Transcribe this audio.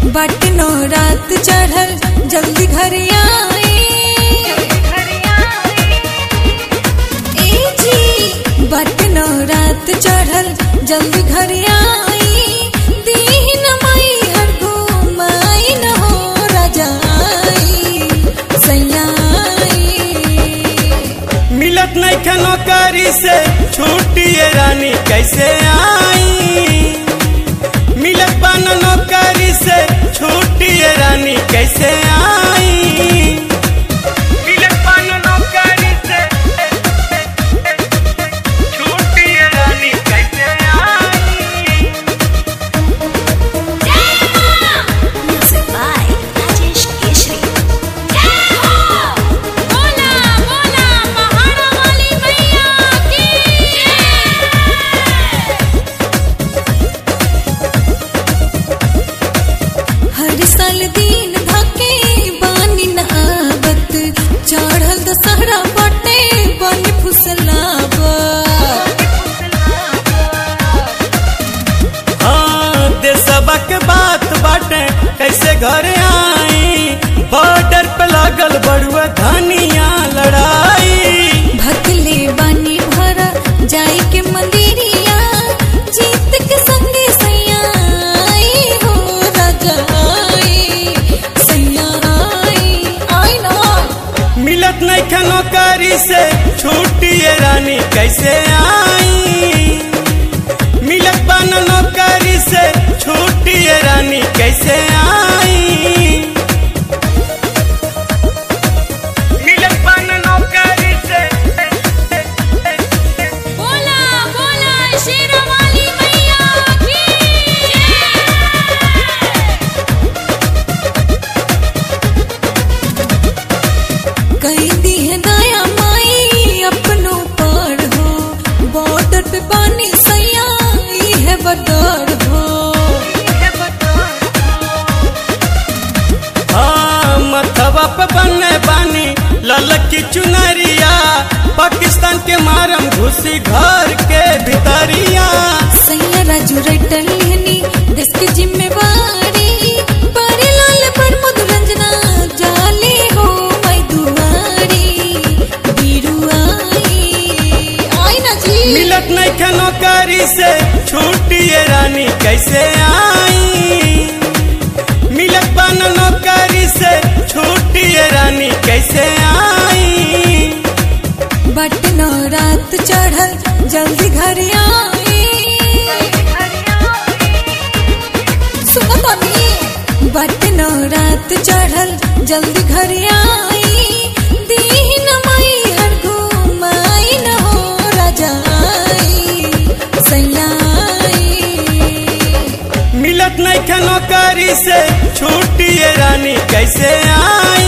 बट नो रात चढ़ल जल्दी घर आए ए जी बट नो रात चढ़ल जल्दी घर आई दीन मई हर घुमाई न हो रजाई सैयाई मिलत नहीं खे नौकरी से छुट्टिए रानी कैसे आई मिलत बन नौकरी से छुट्टिए रानी कैसे आई मिलत बन नौकरी से छुट्टिए रानी कैसे आई Music by Rajesh Keshri. बोला बोला पहाड़ा वाली मैया की हर साल दिन धके बानी न आवत चढ़ल दशहरा बटे बन फुसलावा हाँ देशवा के बात बाटे कैसे घर आई बॉर्डर पे लागल बड़ुआ धनिया लड़ाई भकले बानी भरा जाई के मंदिरिया जीत के संगे सैया आई हो राजा आई सैया आई आई ना मिलत नहीं खे नौकरी से छुट्टिए रानी कैसे आई मिलत बन नौकरी से छुट्टिए रानी कैसे आई मिलत बन नौकरी से बोला बोला शेरवाली मैया की कई दी है दया माई अपनों पर हो बॉर्डर पे पानी सैया ई है बदर हो हाँ मथवा पे बने बानी ललकी चुनरिया पाकिस्तान के मारम घुसी घर के भितरिया सैया राजू रटल लेनी देश की जिम्मेवारी पर लाल पर मधुरंजना जाले हो मैं दुआरी बीरू आई आई ना जी मिलत नहीं खे नौकरी से छुट्टिए रानी कैसे आई मिलत बन नौकरी से छुट्टिए रानी कैसे आई बट नौ रात चढ़ल जल्दी घर आई सुनो तो नहीं बट नौ रात चढ़ल जल्दी घर आई दीन मई हर घुमाई न हो रजाई सैयाई मिलत नहीं खे नौकरी से छुट्टिए रानी कैसे आई